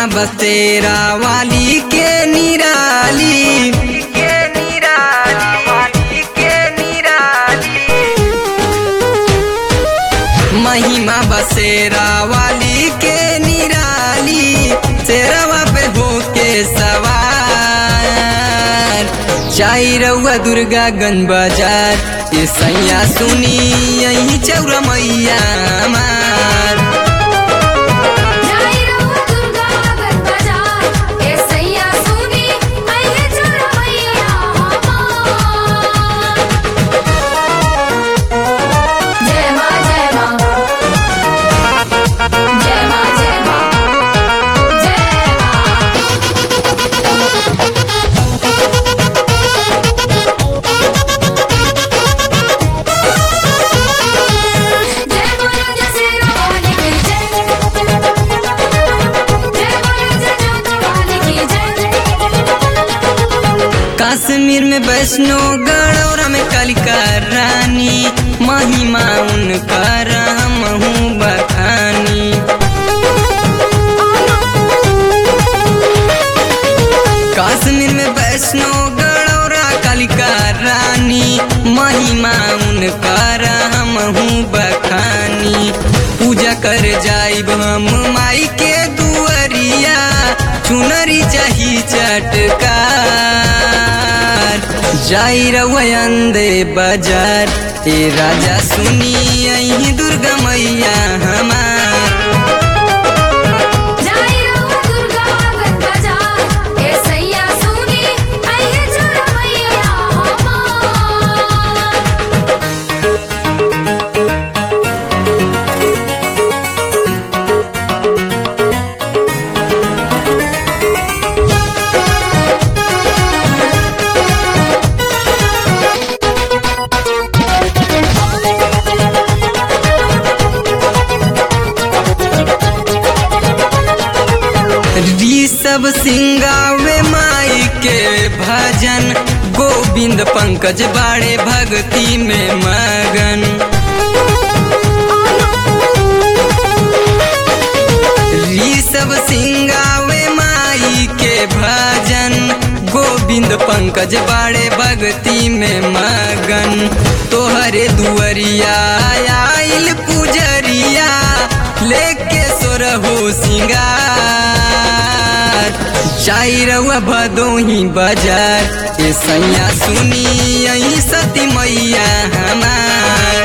बसेरा वाली के निराली के निराली के निराली महिमा बसेरा वाली के निराली शेरवा पे होके सवार चाई रउआ दुर्गा गंज बाजार ये सैया सुनी यही चौरा मैया मार जाई रउआ दुर्गा गंज बाजार ए सैया सुनी आइए चोरा मैया हमार जय मां जय मां जय मां जय मां जय मां जय बोलो जय श्री राम की जय जय बोलो जय जोत वाली की जय कश्मीर में वैष्णो गढ़ौरा में कालिका रानी महिमा उनकर हमहू बखानी कश्मीर में वैष्णो गढ़ौरा कालिका रानी महिमा उनकर हमहू बखानी पूजा कर जाइब हम माई के दुअरिया चुनरी चाही चटकार जाई रवयंदे बाजार ए राजा सुनी यही दुर्गा मैया हमार जाई रउआ दुर्गा गंज बाजार ए सैया सुनी आइए चोरा मैया हमार ऋषभ सिंगावे माई के भजन गोविंद पंकज बाड़े भक्ति में मगन ऋषभ सिंगावे माई के भजन गोविंद पंकज बाड़े भक्ति में मगन तोहरे दुअरिया आइल पुजरिया लेके सोरहो सिंगार चाई रउआ भदोही बाजार ए सैया सुनी यही सती मैया हमार